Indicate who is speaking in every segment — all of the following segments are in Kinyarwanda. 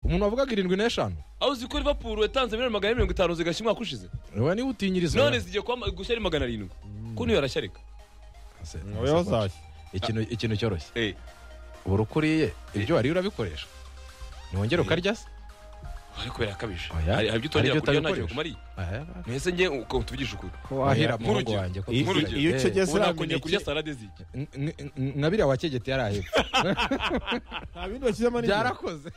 Speaker 1: umuntu wavugaga irindwi n'eshanu
Speaker 2: aho uzi ko rivapuru yatanze miliyoni magana ane mirongo itanu zigashya umwaka ushize
Speaker 1: wowe niba utinyiriza
Speaker 2: none zigiye kuba gushya ari magana arindwi ko niyo arashyarika
Speaker 1: Ase-
Speaker 3: wowe uzashya
Speaker 1: ikintu ikintu cyoroshye
Speaker 2: Eh,
Speaker 1: buri uko uriye ibyo wariye urabikoresha ntiwongere ukarya se
Speaker 2: ariko birakabije
Speaker 1: Oya.
Speaker 2: hari hari ibyo
Speaker 1: Hari
Speaker 2: utongera
Speaker 1: ibyo
Speaker 2: kurya ntacyo
Speaker 1: utabikoresha.
Speaker 2: bikumariye
Speaker 1: Aha,
Speaker 2: mwese njye uko tuvugije ukuri
Speaker 1: wahira
Speaker 2: Nk'urugero.
Speaker 1: muhungu wanjye ko-
Speaker 3: iyo
Speaker 2: Nk'urugero.
Speaker 3: iyo ucegeze
Speaker 2: ubu nakongera kurya
Speaker 3: uramineke
Speaker 2: salade ziki
Speaker 1: N- n- n- nka biriya wakegeti yari ahebwe
Speaker 3: nta bindi bashyizemo n'ibyo
Speaker 1: byarakoze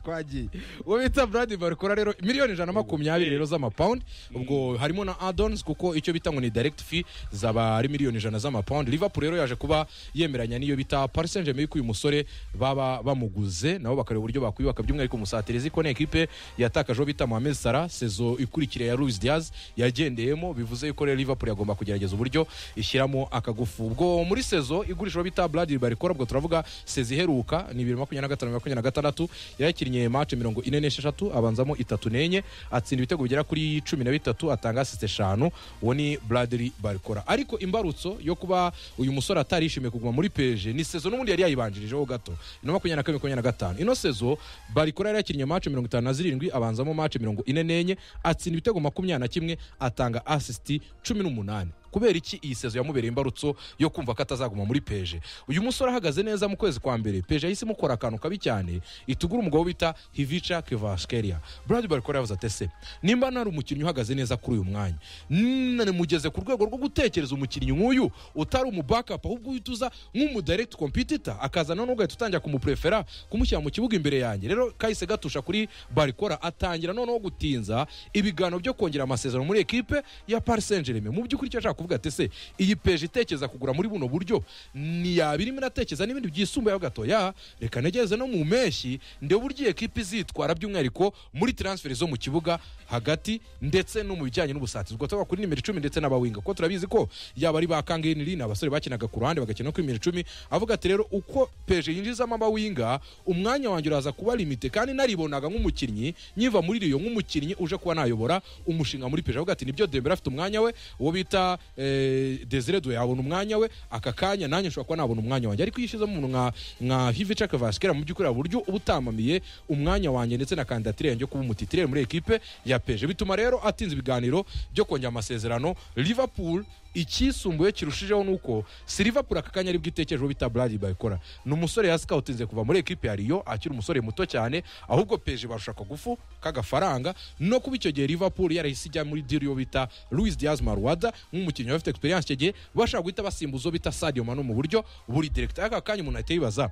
Speaker 1: twagiye uwo bita brad barikora rero miliyoni ijana na makumyabiri rero z'amapawundi ubwo harimo na adons kuko icyo bita ngo ni direct fee zaba ari miliyoni ijana z'amapawundi liverpool rero yaje kuba yemeranya n'iyo bita paris saint germain ko uyu musore baba bamuguze nabo bakareba uburyo bakwiyubaka by'umwihariko musatirizi ko ni ekipe yatakaje uwo bita mohamed salah sezo ikurikira ya luis diaz yagendeyemo bivuze yuko rero liverpool yagomba kugerageza uburyo ishyiramo akagufu ubwo muri sezo igurishwa bita brad barikora ubwo turavuga sezi iheruka ni bibiri makumyabiri na gatanu makumyabiri na gatandatu yakinnye mace mirongo ine n'esheshatu abanzamo itatu n'enye atsinda ibitego bigera kuri cumi na bitatu atanga asiste eshanu uwo ni bradiri barikora ariko imbarutso yo kuba uyu musore atarishimiye kuguma muri peje ni sezo n'ubundi yari yayibanjirijeho gato ino makumyabiri na kabiri makumyabiri na gatanu ino sezo barikora yari yakinnye mace mirongo itanu na zirindwi abanzamo mace mirongo ine n'enye atsinda ibitego makumyabiri na kimwe atanga asisiti cumi n'umunani kubera iki iyi sezo yamubereye imbarutso yo kumva ko atazaguma muri peje uyu musore ahagaze neza mu kwezi kwa mbere peje yahise imukora akantu kabi cyane itugura umugabo bita hivica kevaskeria brad barikora yavuze ati ese nimba nari umukinnyi uhagaze neza kuri uyu mwanya none mugeze ku rwego rwo gutekereza umukinnyi nk'uyu utari umubakapu ahubwo uhita uza nk'umudirekiti kompitita akazana noneho ugahita utangira kumuprefera kumushyira mu kibuga imbere yanjye rero kahise gatusha kuri barikora atangira noneho gutinza ibiganiro byo kongera amasezerano muri ekipe ya paris saint germain mu by'ukuri icyo ashaka kuvuga ati ese iyi peje itekereza kugura muri buno buryo ntiyabirimo inatekereza n'ibindi byisumbuyeho gatoya reka ntegereze no mu mpeshyi ndebe uburyo iyi ekipe izitwara by'umwihariko muri transferi zo mu kibuga hagati ndetse no mu bijyanye n'ubusatirizi ubwo tuvuga kuri nimero icumi ndetse n'abawinga kuko turabizi ko yaba ari ba kangeniri ni abasore bakinaga ku ruhande bagakina no kuri nimero icumi avuga ati rero uko peje yinjizamo abawinga umwanya wanjye uraza kuba limite kandi naribonaga nk'umukinnyi nyiva muri riyo nk'umukinnyi uje kuba nayobora umushinga muri peje avuga ati nibyo dembere afite umwanya we uwo bita eh, desire do yabona umwanya we aka kanya nanjye nshobora kuba nabona umwanya wanjye ariko iyo ushyizemo umuntu nka nka hivica kavasikera mu by'ukuri hari uburyo uba utamamiye umwanya wanjye ndetse na kandidatire yanjye yo kuba umutitirere muri ekipe ya peje bituma rero atinze ibiganiro byo kongera amasezerano liverpool icyisumbuye kirushijeho ni uko si liverpool aka kanya aribwo itekerejeho bita brad bayikora ni umusore yasikawutinze kuva muri ekipe ya riyo akiri umusore muto cyane ahubwo peje barusha akagufu k'agafaranga no kuba icyo gihe liverpool yarahise ijya muri diri yo bita louis diaz maruwada nk'umukinnyi bafite experience icyo gihe bashaka guhita basimbuza uwo bita sadio mane mu buryo buri director aka kanya umuntu ahita yibaza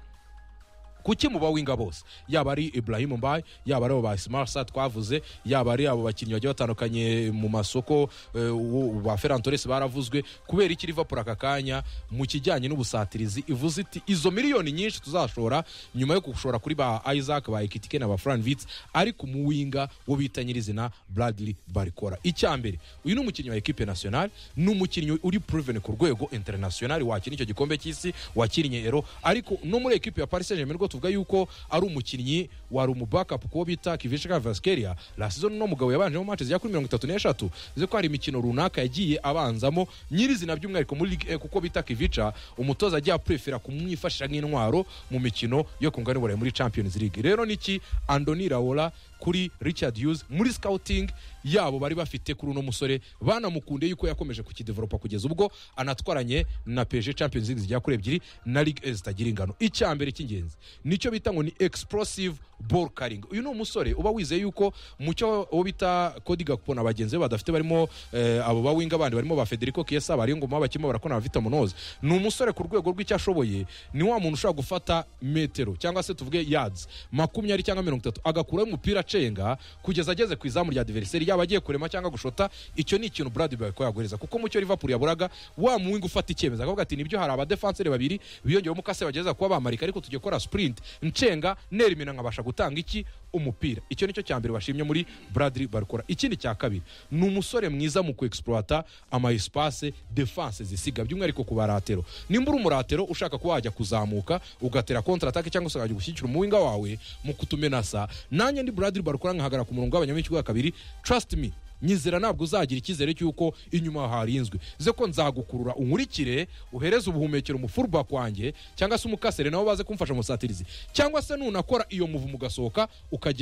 Speaker 1: kuki mu bawinga bose yaba ari ibrahim mbaye yaba ari abo ba simarasa twavuze yaba ari abo bakinnyi bagiye batandukanye mu masoko eh, uwo- ba ferran torres baravuzwe kubera iki liverpool aka kanya mu kijyanye n'ubusatirizi ivuze iti izo miliyoni nyinshi tuzashora nyuma yo gushora kuri ba isaac ba ekitike na ba fran vitz ariko mu winga wo bita nyirizina bradley barikora icya mbere uyu ni umukinnyi wa ekipe nationale ni umukinnyi uri proven ku rwego international wakina icyo gikombe cy'isi wakinnye ero ariko no muri ekipe ya paris saint germain rwo tuvuga yuko ari umukinnyi wari umubakapu kuwo bita kivisha kavaskeria la saison uno mugabo yabanjemo match zijya kuri mirongo itatu n'eshatu uzi ko hari imikino runaka yagiye abanzamo nyirizina by'umwihariko muri ligue E kuko bita kivica umutoza agiye aprefera kumwifashisha nk'intwaro mu mikino yo ku mugabane burayi muri champions league rero niki andoni rawola kuri richard hughes muri scouting yabo bari bafite kuri uno musore banamukunde yuko yakomeje kukideveropa kugeza ubwo anatwaranye na pg champions league zigera kuri ebyiri na ligue E zitagira ingano icya mbere cy'ingenzi nicyo bita ngo ni explosive ball carrying uyu ni umusore uba wizeye yuko mu cyo uwo bita kodi gakupo na bagenzi be badafite barimo eh, abo bawinga bandi barimo ba federico kiesa bari ngoma bakirimo barakona na vita munoze ni umusore ku rwego rw'icyo ashoboye ni wa muntu ushobora gufata metero cyangwa se tuvuge yards makumyabiri cyangwa mirongo itatu agakuraho umupira acenga kugeza ageze ku izamu rya diveriseri yaba agiye kurema cyangwa gushota icyo ni ikintu brad bayiko yaguhereza kuko mu cyo liverpool yaburaga wa muwinga ufata icyemezo akavuga ati nibyo hari abadefenseri babiri biyongeramo umukase bageza kuba bamarika ariko tujye gukora sprint ncenga nerimina nkabasha gutanga iki umupira icyo nicyo cya mbere bashimye muri bradley barikora ikindi cya kabiri ni umusore mwiza mu kuexploita ama espace defense zisiga by'umwihariko ku baratero nimba uri umuratero ushaka kuba wajya kuzamuka ugatera contre attaque cyangwa se ukajya gushyigikira umuwinga wawe mu kutumenasa nanjye ndi bradley barikora nkahagara ku murongo w'abanyamahirwe wa kabiri trust me nyizera ntabwo uzagira icyizere cy'uko inyuma harinzwe ze ko nzagukurura unkurikire uhereze ubuhumekero umufurba wanjye cyangwa se umukasere nabo baze kumfasha musatirizi cyangwa se nunakora iyo muvu mugasohoka ukagenda